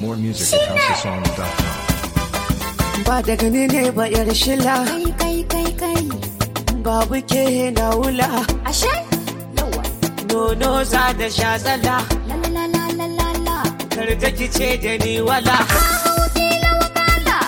More music at houseofsongs.com. ba da gani ne ba yar shila kai kai kai kai babu ke na wula ashe yawa nono za da sha tsala la la la la la la kar ta kice da ni wala ka hau fila wakala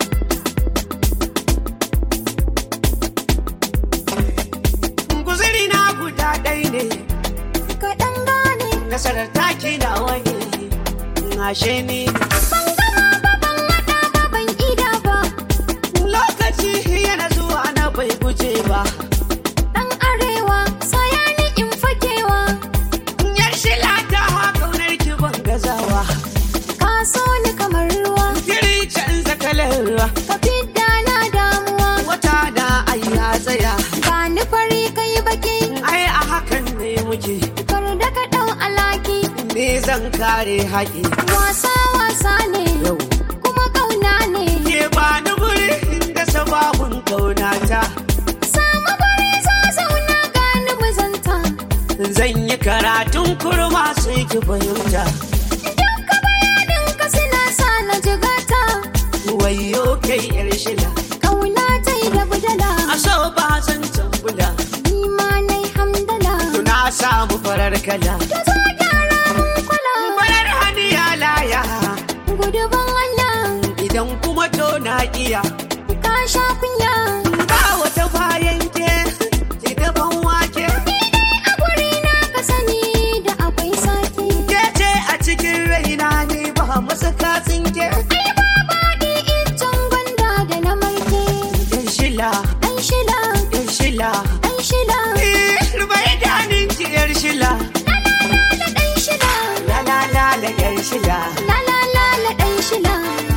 guzuri na guda ɗai ne ka dan gane nasarar taki na wani ashe ni ban gama ba ban hada ba ban ida ba lokaci yana zuwa na bai guje ba dan arewa saya ni in fakewa yar shila ta kaunar ki ban gazawa ka so ni kamar ruwa kiri canza kalar ruwa ka fidda na damuwa wata da ai ya tsaya ba ni fari kai baki ai a hakan ne muke kar da ka dau alaki ne zan kare haƙi wasa wasa ne yau kuma kauna ne ke ba ni guri inda sababun kaunata samu bari za zauna gani muzanta zan yi karatun kurma sai ki fahimta Duka bayaninka suna sa na jigata wayo kai yar shila Kauna ta yi da budala a so ba zan tambula Ni ma na yi hamdala tuna samu farar kala Ta zo gyara mun kwala farar haniya laya Gudu ban Allah idan kuma to na iya Ka sha kunya ba wata bayan ke ki daban wake A guri na ka sani da akwai sake ke ce a cikin raina ne ba masa katsin ke Ai ba baɗi iccen gwanda da na marke yar shila Ai shila, yar shila ai shila eh rubai danin ki yar shila La la la la ɗan shila la la la la yar shila La la la la ɗan shila